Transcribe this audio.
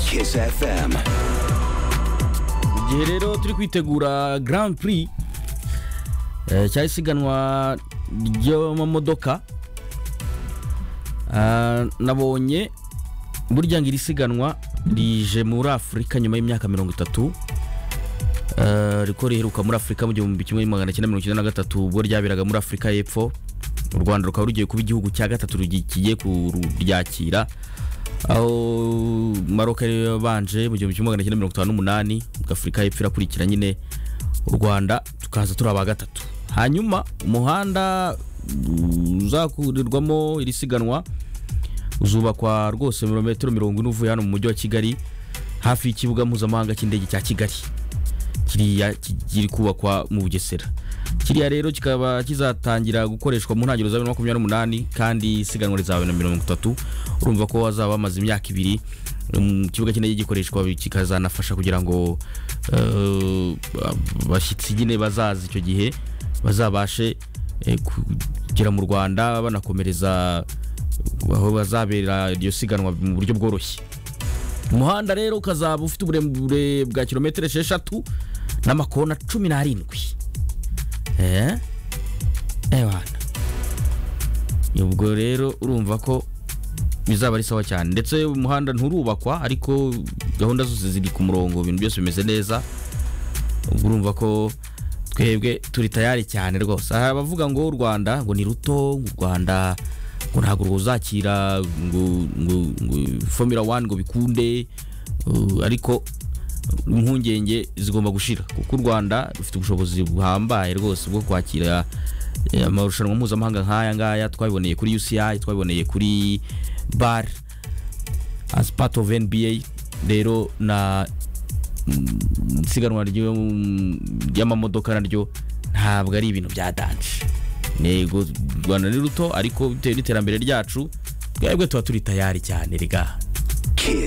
Kiss FM. igihe rero turi kwitegura Grand Prix eh, cyari isiganwa ry'amamodoka Ah, nabonye burya ngo iri siganwa rije muri afurika nyuma y'imyaka mirongo itatu Eh, riko riheruka muri afurika mu gihumbi kimwe magana cyenda mirongo icyenda na gatatu ubwo ryaberaga muri afurika y'epfo u rwanda rukaba rugiye kuba igihugu cya gatatu rugi- kigiye kuryakira aho maroka yari yabanje mu gihumbi kimwe magana cyenda mirongo itanu n'umunani afurika y'epfo irakurikira nyine u rwanda tukaza turi aba gatatu hanyuma umuhanda uzakurirwamo iri siganwa uzubakwa rwose mirometero mirongo ine uvuye hano mu mujyi wa kigali hafi y'ikibuga mpuzamahanga cy'indege cya kigali kiriya ki- kiri kubakwa mu bugesera kiriya rero kikaba kizatangira gukoreshwa mu ntangiriro za bibiri na makumyabiri n'umunani kandi isiganwa rizaba bibiri na mirongo itatu urumva ko hazaba hamaze imyaka ibiri um, ikibuga cy'indege gikoreshwa kikazanafasha kugira ngo eh, abashyitsi nyine bazaza icyo gihe bazabashe eh, kugera mu rwanda banakomereza aho bazabera iryo siganwa mu buryo bworoshye umuhanda rero ukazaba ufite uburemure bwa kilometero esheshatu n'amakona cumi n'arindwi eee ebana ubwo rero urumva ko bizaba ari sawa cyane ndetse umuhanda nturubakwa ariko gahunda zose ziri ku murongo ibintu byose bimeze neza ubwo urumva ko twebwe turi tayari cyane rwose hari abavuga ngo u rwanda ngo ni ruto ngo u rwanda ngo ntabwo rwuzakira ngo ngo ngo formula one ngo bikunde uh, ariko impungenge zigomba gushira kuko u rwanda rufite ubushobozi buhambaye rwose bwo kwakira eh, amarushanwa mpuzamahanga nk'aya ngaya twabiboneye kuri uci twabiboneye kuri bar as part of nba rero na mm, isiganwa ryo- ry'amamodoka naryo ntabwo ari ibintu bya danje nego u rwanda ni ruto ariko bitewe n'iterambere ryacu twebwe tuba turi tayari cyane rega